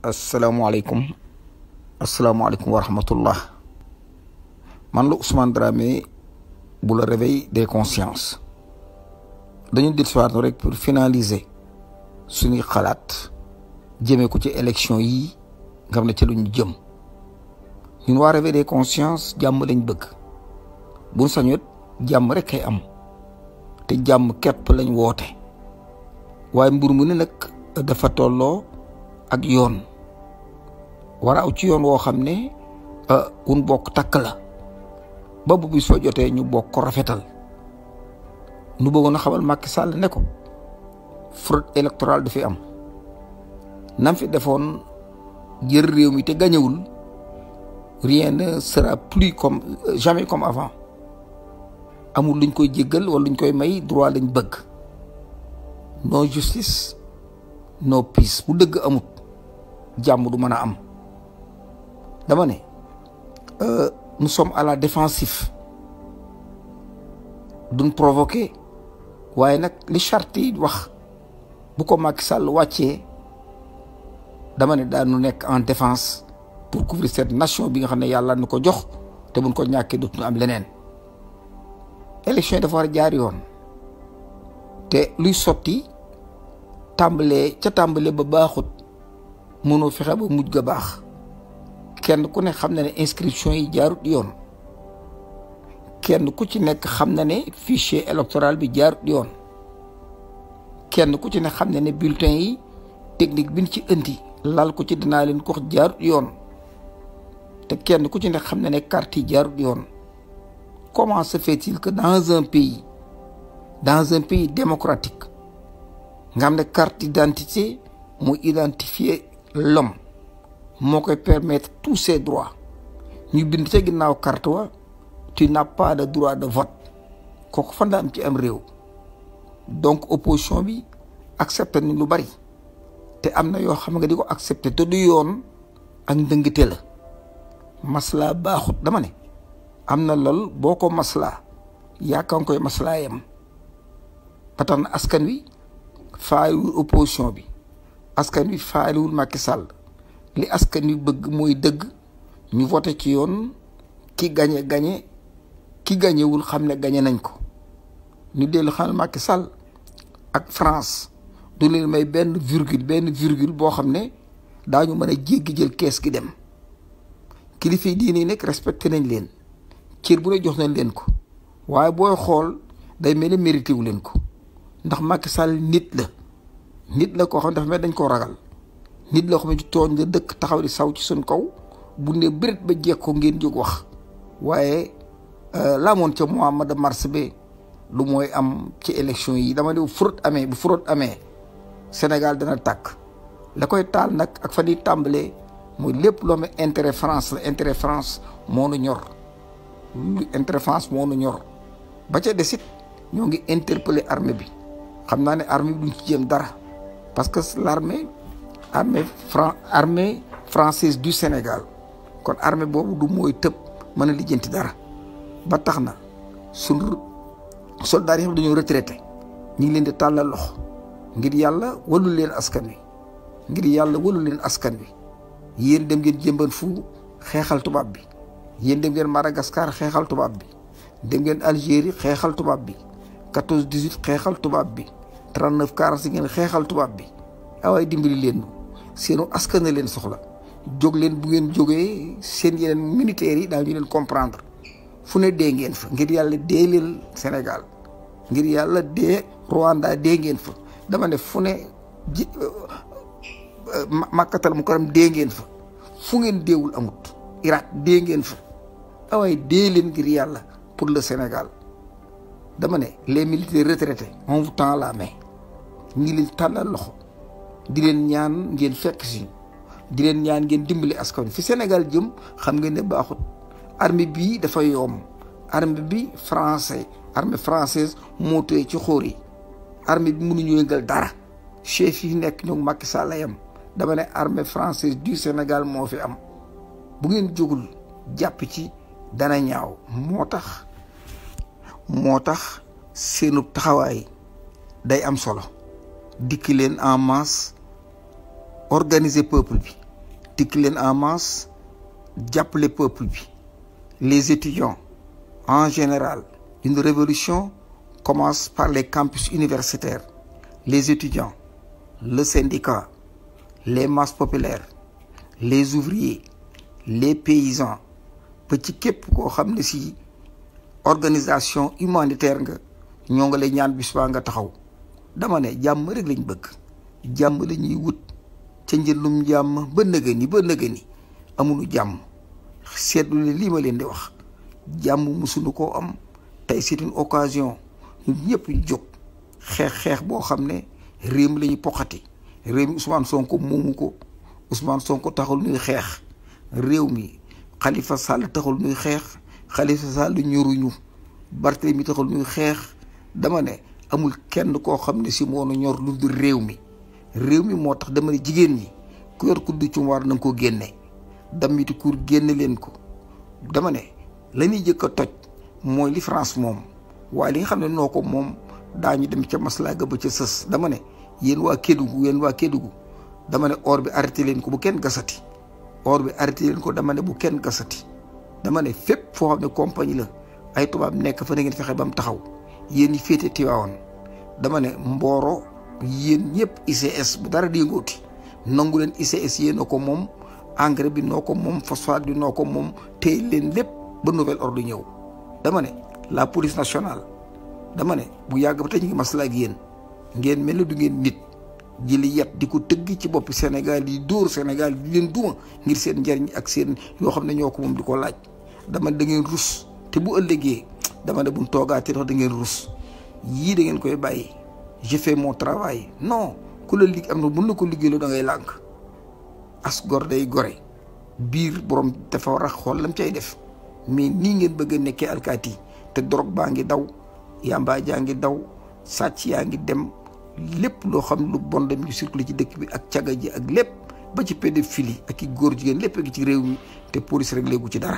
asalaamualeykum asalaamualeykum wa rahmatullah man la Ousmane Dramé bu la réveil des consciences dañu dir siwaat rek pour finaliser suñuy xalaat jëmee ko ci élection yi nga xam ne ci lu ñu jëm ñun waa réveil des consciences jàmm lañ bëgg buñ sañoot jàmm rek kay am te jàmm képp lañ woote waaye mbir mu ne nag dafa tolloo ak yoon war a aw ci yoon woo xam ne wun bokk takk la ba bu bis fa jotee ñu bokk ko rafetal nu bëggoon a xamal Macky Sall ne ko fraude électorale du fi am nam fi defoon jël réew mi te gañewul rien ne sera plus comme jamais comme avant amul luñ koy jéggal wala luñ koy may droit lañ bëgg no justice no peace bu dëgg amut jàmm du mën a am dama ne nous sommes à la défensive duñ provoqué waaye nag li charte yi wax bu ko Macky Sall wàccee dama ne daanu nekk en défense pour couvrir cette nation bi nga xam ne yàlla nu ko jox te buñ ko ñàkkee dootuñu am leneen élection yi dafa war a jaar yoon te luy sotti tàmbalee ca tàmbalee ba baaxut mënoo fexe ba mujj ga baax kenn ku ne xam na ne inscription yi jaarut yoon kenn ku ci nekk xam na ne fichier électoral bi jaarut yoon kenn ku ci ne xam na ne bulletin yi technique bi ñu ci indi lal ko ci dinaa leen ko wax jaarut yoon te kenn ku ci ne xam na ne carte yi jaarut yoon comment se fait-il que dans un pays dans un pays démocratique nga xam ne carte d'identité mu identifier l'homme moo koy permettre tous ses droits ñu bind ca ginnaaw carte wa tu n'as pas de droit de vote kooku fan la am ci am réew donc opposition bi accepté ni lu bari te am na yoo xam nga di ko accepté te du yoon ak ndëngite la maslaa baaxut dama ne am na lool boo ko maslaa yaakaar nga koy maslaa yam ba tax na askan wi faaliwul opposition bi askan wi faaliwul Macky Sall li askan wi bëgg mooy dëgg ñu voté ci yoon ki gañe gañe ki gañewul xam ne gañe nañ ko ñu dellu xam Macky Sall ak France du leen may benn virgule benn virgule boo xam ne daañu mën a jéggi jël kees gi dem kilifa yi diine yi nekk respecté nañ leen cër bu ne jox nañ leen ko waaye booy xool day mel ni mérité wu leen ko ndax Macky Sall nit la nit la koo xam ne dafa mel dañ koo ragal nit la xam ne ci tooñ nga dëkk taxaw di saw ci suñ kaw bu ne bërit ba jekk ko ngeen jóg wax waaye laamoon ca mois de mars bi lu mooy am ci élection yi dama ne bu fraude amee bu fraude amee Sénégal dana tàkk la koy taal nag ak fa di tàmbalee mooy lépp loo xam ne intérêt France la intérêt France moo nu ñor lu intérêt France moo nu ñor ba ca desit ñoo ngi interpeller armée bi xam naa ne armée bi duñ ci jéem dara parce que l'armée armée fran armée française du Sénégal kon armée boobu du mooy tëb mën a lijjanti dara ba tax na suñu soldats yi dañoo retraité ñu ngi leen di tàllal loxo ngir yàlla walu leen askan wi ngir yàlla walu leen askan wi yéen dem ngeen jëmban fu xeexal tubaab bi yéen dem ngeen Madagascar xeexal tubaab bi dem ngeen Algérie xeexal tubaab bi 14 18 xeexal tubaab bi 39 40 ngeen xeexal tubaab bi awaay dimbali leen seenu askan na leen soxla jóg leen bu ngeen jógee seen yeneen militaires yi daal ñu leen comprendre fu ne dee ngeen fa ngir yàlla dee leen Sénégal ngir yàlla dee Rwanda dee ngeen fa dama ne fu ne ji makkatal mu karam dee ngeen fa fu ngeen deewul amut Irak dee ngeen fa awaay dee leen ngir yàlla pour le Sénégal dama ne les militaires retraités on vous tend la main ñi leen tàllal loxo di leen ñaan ngeen fekk si di leen ñaan ngeen dimbali askan fi Sénégal jëm xam ngeen ne baaxut armée bii dafa yoom armée bi français armée française moo tëye ci xóor yi armée bi mënuñu yëngal dara chef yi nekk ñoom Macky Sall yam dama ne armée française du Sénégal moo fi am bu ngeen jógul jàpp ci dana ñaaw moo tax moo tax seenu taxawaay day am solo dikki leen en masse organiser peuple bi tikk leen en masse jàppale peuple bi les étudiants en général une révolution commence par les campus universitaires les étudiants le syndicat les masses populaires les ouvriers les paysans ba ci képp koo xam ne si organisation humanitaire nga ñoo nga lay ñaan bis baa nga taxaw dama ne jàmm rek lañ bëgg jàmm la ñuy wut ca njëndum jàmm ba nëga ni ba nëga ni amuñu jàmm seetlu ne lii ma leen di wax jàmm musuñu koo am tey c'est une occasion ñun ñëpp ñu jóg xeex xeex boo xam ne réew mi la ñu poqati réew mi Ousmane Sonko moomu ko Ousmane Sonko taxul ñuy xeex réew mi Khalifa Sall taxul ñuy xeex Khalifa Sall ñoruñu Barthélemy taxul ñuy xeex dama ne amul kenn koo xam ne si moo nu ñor lu dul réew mi réew mi moo tax dama ne jigéen ñi ku yor kuddu ci war na nga ko génne damiti kur génne leen ko dama ne la ñuy jëkk a toj mooy li France moom waaye li nga xam ne noo ko moom daañu dem ca maslaaga ba ca sës dama ne yéen waa Kédougou yéen waa Kédougou dama ne or bi arrêté leen ko bu kenn gasati or bi arrêté leen ko dama ne bu kenn gasati dama ne fépp foo xam ne compagnie la ay tubaab nekk fa na ngeen fexe ba mu taxaw yéen ñi féete Tiwaawan dama ne Mboro yéen ñëpp ICS bu dara di ngooti nangu leen ICS yéen a ko moom engrais bi noo ko moom phosphate bi noo ko moom téye leen lépp ba nouvel ordre ñëw dama ne la police nationale dama ne bu yàgg ba tey ñu ngi maslaa ak yéen ngeen mel ni du ngeen nit jëli yat di ko tëgg ci boppi Sénégal yi dóor Sénégal di leen duma ngir seen njariñ ak seen yoo xam ne ñoo ko moom di ko laaj dama ne da ngeen rus te bu ëllëgee dama ne buñ toogaatee tax da ngeen rus yii da ngeen koy bàyyi j'ai fait mon travail non ku la lig am na mën na ko liggéeyloo da ngay lànk as gor day gore biir borom dafa war a xool lam cay def mais nii ngeen bëgg a nekkee alkaati te dorog baa ngi daw yamba jaa ngi daw sàcc yaa ngi dem lépp loo xam lu bon dem ñu circulé ci dëkk bi ak caga ji ak lépp ba ci pédophilie ak i góor jigéen lépp gi ci réew mi te police rek léegu ci dara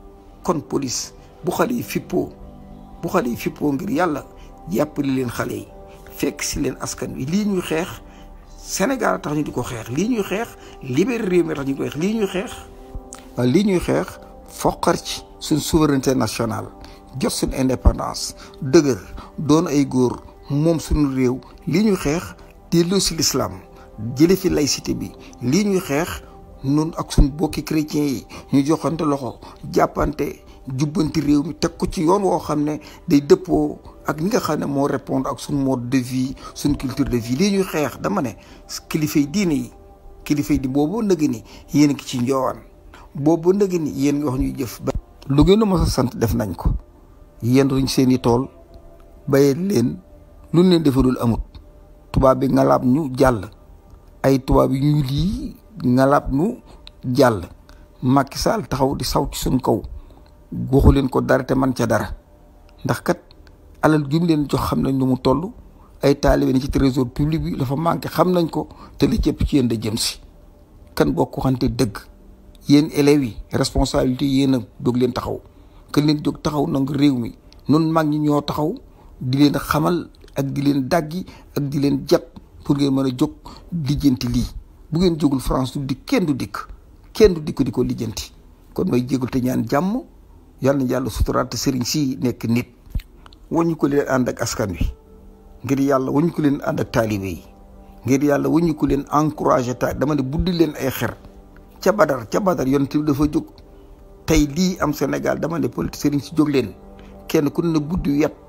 kon police bu xale yi fippoo bu xale yi fippoo ngir yàlla jàppale leen xale yi fekk si leen askan wi lii ñuy xeex Sénégal tax ñu di ko xeex lii ñuy xeex libéré réew mi tax ñu di ko xeex lii ñuy xeex waaw lii ñuy xeex foqar ci suñ souveraineté nationale jot suñ indépendance dëgër doon ay góor moom suñu réew lii ñuy xeex delloo si l'islam jële fi laïcité bi lii ñuy xeex nun ak suñ bokki chrétiens yi ñu joxante loxo jàppante jubbanti réew mi teg ko ci yoon woo xam ne day dëppoo ak li nga xam ne moo répondre ak suñ mode de vie suñ culture de vie lii ñuy xeex dama ne kilifay diine yi kilifay di boobu nëg ni yéen ki ci njoowaan boobu nëg ni yéen nga wax ñuy jëf ba lu ngeen mës a sant def nañ ko yéen ruñ seen i tool bayee leen lu leen defalul amut tubaab bi ngalaab ñu jàll ay tubaab yi ñu lii ngalaab ñu jàll Macky Sall taxaw di saw ci suñ kaw waxu leen ko dara te man ca dara ndax kat alal jum leen jox xam nañ lu mu toll ay taalibe ni ci trésor public bi dafa manqué xam nañ ko te li cëpp ci yéen da jëm si kan boo ko xante dëgg yéen élèves yi responsabilité yéen a jóg leen taxaw kan leen jóg taxaw nag réew mi nun mag ñi ñoo taxaw di leen xamal ak di leen dàggi ak di leen jat pour ngeen mën a jóg lijjanti lii bu ngeen jógul France du dikk kenn du dikk kenn du dikk di ko lijjanti kon may jégul te ñaan jàmm yàlla na yàlla suturaat te sëriñ si nekk nit wañu ko leen ànd ak askan wi ngir yàlla wañu ko leen ànd ak taalibe yi ngir yàlla wañu ko leen encouragé ta dama ne buddi leen ay xer ca badar ca badar yonent bi dafa jóg tey lii am Sénégal dama ne politique sëriñ si jóg leen kenn ku ne buddi yet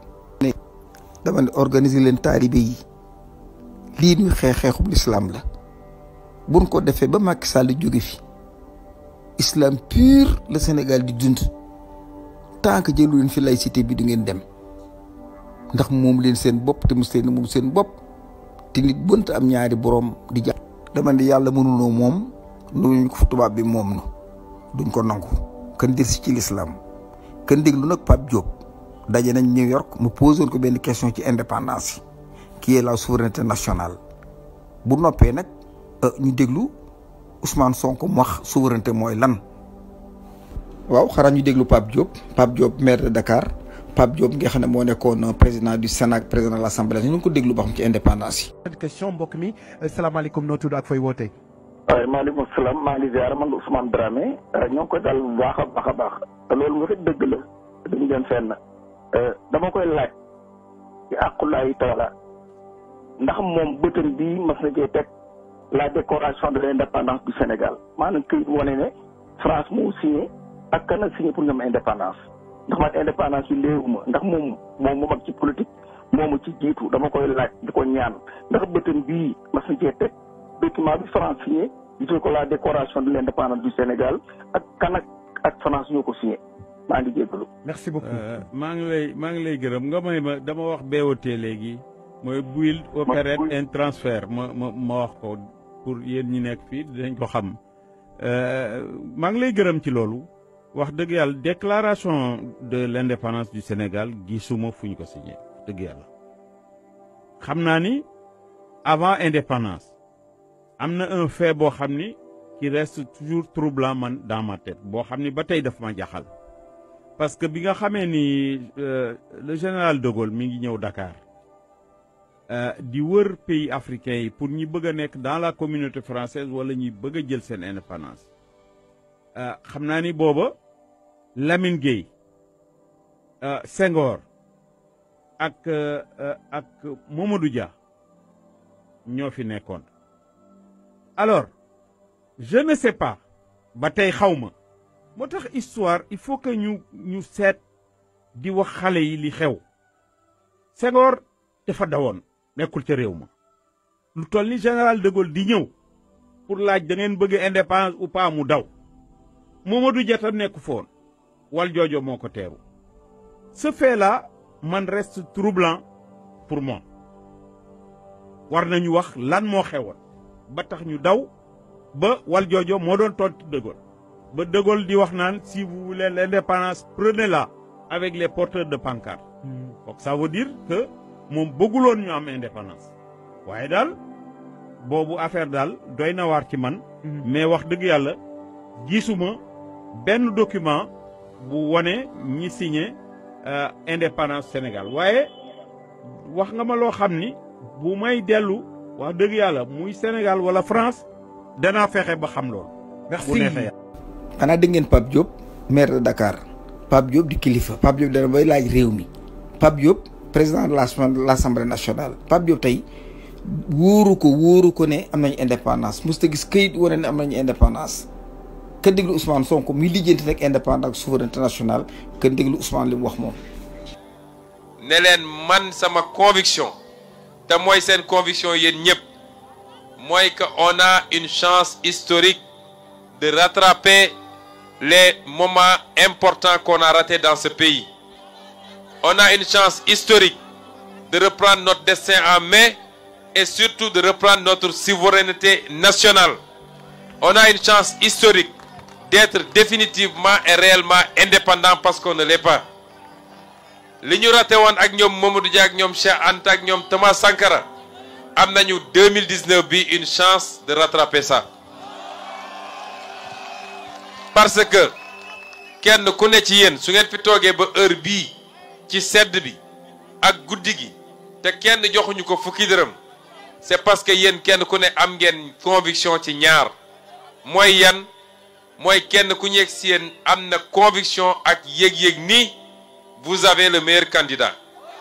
dama ne organiser leen taalibe yi lii ñuy xeex xeexub lislaam la buñ ko defee ba Macky Sall jóge fi islam pur le Sénégal di dund tant que jëlu leen fi laïcité bi du ngeen dem ndax moom leen seen bopp te mos leen moom seen bopp te nit bënt am ñaari boroom di jàpp dama ne yàlla mënunoo moom lu ko tubaab bi moom nu duñ ko nangu kan dir si ci l'islam kan déglu nag Pape Diop daje nañ New York mu posé ko benn question ci indépendance yi qui est la souveraineté nationale bu noppee nag ñu déglu Ousmane Sonko mu wax souveraineté mooy lan waaw xanaa ñu déglu Pape Diop Pape Diop maire de Dakar Pape Diop nga xam ne moo nekkoon président du Sénat président de l'Assemblée ñu ngi ko déglu ba xam ci indépendance yi. question mbokk mi salaamaaleykum noo tudd ak fooy wootee. waaye maaleykum salaam maa ngi ziar man la Ousmane Dramé ñoo ngi koy dal bu baax a baax a baax te loolu nga fi dëgg la duñ dem fenn dama koy laaj ci àqulaayi taala ndax moom bëtam bii mas na cee teg la décoration de l' indépendance du Sénégal maanaam këyit wane ne France moo signé ak kan a signé pour ñoom indépendance ndax man indépendance yi léewuma ndax moom moom mu mag ci politique moomu ci jiitu dama koy laaj di ko ñaan ndax bëtam bii mas na cee teg document bi France signé gisal ko la décoration de l' indépendance du Sénégal ak kan ak ak France ñoo ko signé maa ngi jéggalu merci beaucoup. maa ngi lay maa ngi lay gërëm nga may ma dama wax BOT léegi mooy build operate and transfer ma ma ma wax ko pour yéen ñi nekk fii dinañ ko xam maa ngi lay gërëm ci loolu wax dëgg yàlla déclaration de l' indépendance du Sénégal gisuma fu ñu ko signé dëgg yàlla xam naa ni avant indépendance am na un fait boo xam ni qui reste toujours troublant man dans ma tête boo xam ni ba tey daf ma jaxal parce que bi nga xamee ni le général de Gaulle mi ngi ñëw Dakar di wër pays africains yi pour ñi bëgg a nekk dans la communauté française wala ñi bëgg a jël seen indépendance xam naa ni booba Lamine Gueye Senghor ak ak Mamadou Dia ñoo fi nekkoon alors je ne sais pas ba tey xaw ma moo tax histoire il faut que ñu ñu seet di wax xale yi li xew Senghor dafa dawoon nekkul ca réew ma lu toll ni général de Gaulle di ñëw pour laaj da ngeen bëgg indépendance ou pas mu daw Mamadou Dia tam nekku foon wal joojo moo ko teeru ce fait là man reste troublant pour moi war nañu wax lan moo xewoon ba tax ñu daw ba wal joojo moo doon tontu de Gaulle ba de Gaulle di wax naan si vous voulez l'indépendance prenez-la avec les porteurs de pancarte donc ça veut dire que moom bëgguloon ñu am indépendance waaye daal boobu affaire daal doy na waar ci man mais wax dëgg yàlla gisuma benn document bu wone ñi signé indépendance Sénégal waaye wax nga ma loo xam ni bu may dellu wax dëgg yàlla muy Sénégal wala France danaa fexe ba xam loolu bu neexee yàlla xanaa dégg ngeen Pape Diop maire de Dakar Pape Diop di kilifa Pape Diop dana bay laaj réew mi Pape Diop président de l' assemblée nationale Pape Diop tey wóoru ko wóoru ko ne am nañu indépendance mosut a gis këyit wane ne am nañu indépendance ka déglu Ousmane Sonko mi lijjanti nag indépendance ak souveraineté nationale ka déglu Ousmane li mu wax moom. ne leen man sama conviction te mooy seen conviction yéen ñëpp mooy que on a une chance historique de rattraper les moments importants qu'on a ratés dans ce pays. On a une chance historique de reprendre notre destin en main et surtout de reprendre notre souveraineté nationale. On a une chance historique d'être définitivement et réellement indépendant parce qu'on ne l'est pas. li ñu raté woon ak ñoom Mamadou Dia ak ñoom Cheikh Anta ak ñoom Thomas Sankara am nañu 2019 bi une chance de rattraper ça. parce que kenn ku ne ci yéen su ngeen fi toogee ba heure bii ci sedd bi ak guddi gi te kenn joxuñu ko fukki dërëm c'est parce que yéen kenn ku ne am ngeen conviction ci ñaar mooy yan mooy kenn ku nekk si yéen am na conviction ak yëg-yëg ni vous avez le meilleur candidat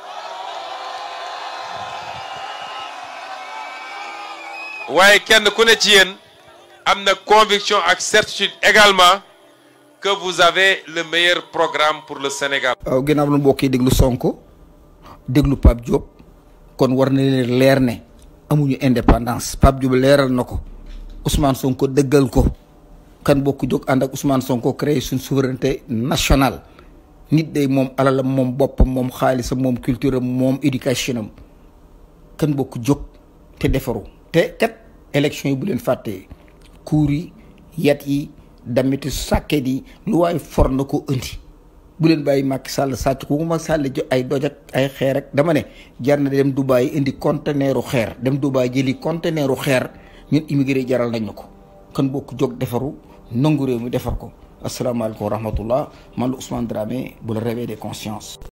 waaye kenn ku ne ci yéen am na conviction ak certitude également que vous avez le meilleur programme pour le Sénégal. waaw ginnaaw lu mbokk yi déglu Sonko déglu Pape Diop kon war na leen leer ne amuñu indépendance Pape Diop leeral na ko Ousmane Sonko dëggal ko kan bokk jóg ànd ak Ousmane Sonko créé suñ souveraineté nationale nit day moom alalam moom boppam moom xaalisam moom culture am moom éducation am kan bokk jóg te defaru te kat élection yi bu leen fàttee kuur yi yat yi damitu sàkket yi lu waaye for na ko indi bu leen bàyyi Macky Sall sàcc ko ma sàll jo ay doj ak ay xeer rek dama ne jar na dem Dubaay indi conteneeru xeer dem Dubaay jëli conteneeru xeer ñun immigré jaral nañ ko kan bokk jóg defaru nangu réew mi defar ko asalaamaaleykum wa rahmatullah man la Ousmane Dramé bu la réveil des consciences